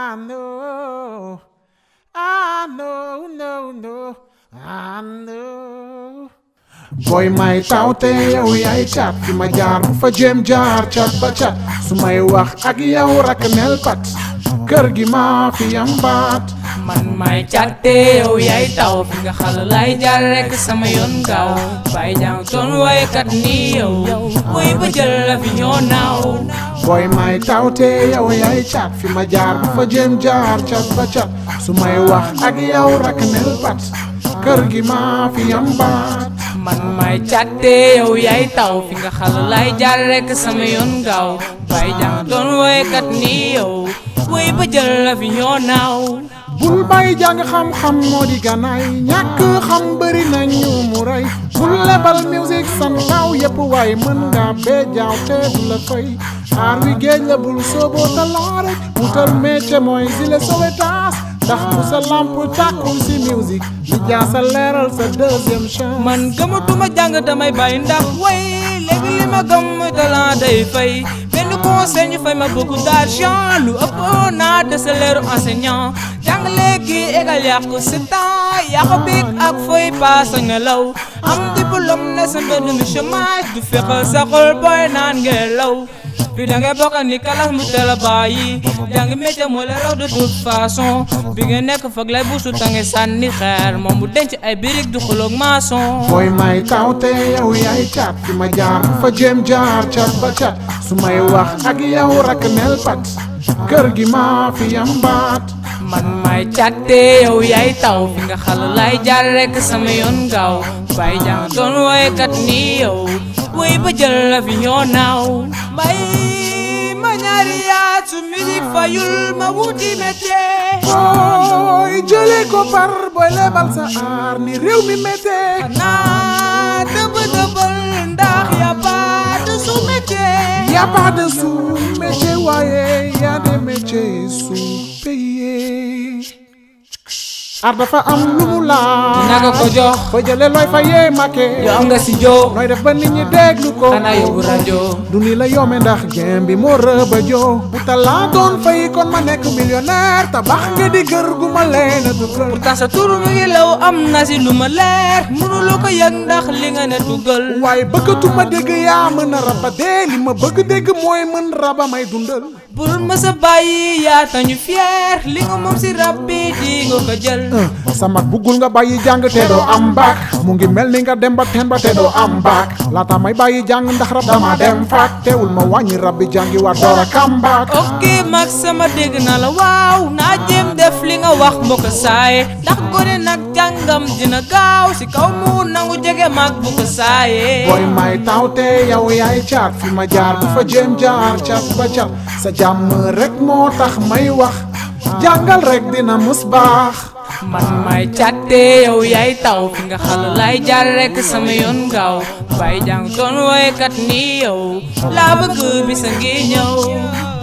I know, I know, no, no, I know. Boy may tawte yow yaay cat fi ma jaar bu fa jéem jaar cat ba cat su may wax ak yow rak nel pat kër gi maa fi am baat man may càtte yow yaay taw fi nga xal lay jaar rek sama yoon gaaw bàyyi jàng toon waykat ni yow woy ba jël la fi ñoo naaw Boy may tawte yow yaay cat fi ma jaar bu fa jéem jaar cat ba cat su may wax ak yow rak nel pat kër gi maa fi am baat man may càtte yow yaay taw fi nga xal lay jaar rek sama yoon gaaw bàyyi jàng toon waykat ni yow woy ba jël la fi ñoo naaw bul bay jàng xam-xam moo di ganaay ñàkk xam bëri nañu mu rey bul lebal musique san naaw yëpp waaye mën nga bee jaaw te du la fay aar wi géej la bul sooboo talaa rek wutal métier mooy si le Sowétas ndax bu sa lamp tàkkul si musique li jaa sa leeral sa deuxième chance man gëmatuma jàng damay bàyyi ndax way léegi li ma gëm mooy talent day fay benn conseil ñu fay ma beaucoup d'argent lu ëpp naa de salaire enseignant jàng léegi égal yàqu si temps yàqu biig ak fooy paas ak ngelaw am diplôme ne sa mbedd mi chômage du fexal sa xol booy naan ngelaw fii da ngay bokk ni kalas mu teel a bàyyi jàng métier moo la raw de toute façon bi nga nekk foog lay buusu tange sànni xeer moom mu denc ay birig du xuloog maçon booy may tawte yow yaay cat fi ma jaar bu fa jéem jaar cat ba cat su may wax ak yow rak nel pat kër gi maa fi am baat man may càtte yow yaay taw fi nga xal lay jaar rek sama yoon gaaw bàyyi jàng doon woykat ni yow woy ba jël la fi ñoo naaw mbay ma ñaari yaat su musique fayul ma wuti métier booy jëlee ko par booy lebal sa aar ni réew mi méttee xanaa dëbb dëbbal ndax ya pas de sous métier y a pas de sous-métier waaye y a des métiers sous-payés ar dafa am lu mu laaj dina ko ko jox ba jëlee looy fayee make yow am nga si joo nooy def ba nit ñi déglu ko xanaa yóbbu rajo du ni la yombe ndax game bi moo rëba joo bu talaa doon fay kon ma nekk millionnaire tabax nga di kër gu ma leen a dugal pourtant sa tur mi ngi law am na si lu ma leer mënuloo ko yëg ndax li nga ne dugal waaye bëggatuma dégg yaa mën a raba dee li ma bëgg dégg mooy mën raba may dundal bul ma sa bàyyi yaa tañu fier li nga moom si rab bi di nga ko jël sa mag buggul nga bàyyi jàng te doo am baak mu ngi mel ni nga dem ba teen ba te doo am baak laata may bàyyi jàng ndax rab dama dem faak teewul ma wàññi rab bi jàngi war door a kambaak ok mag sama dégg na la waaw naa jéem def li nga wax mbokk saaye ndax gone nag jàngam dina gaaw si kaw mu nangu jege mag bu ko saaye booy may tawte yow yaay caat fi ma jaar bu fa jéem jaar cat ba cat sa jàmm rek moo tax may wax jàngal rek dina mus baax man may càtte yow yaay taw fi nga xal lay jaar rek sama yoon gaaw bàyyi jàng doon woykat ni yow laa bëgg bi sa ngi ñëw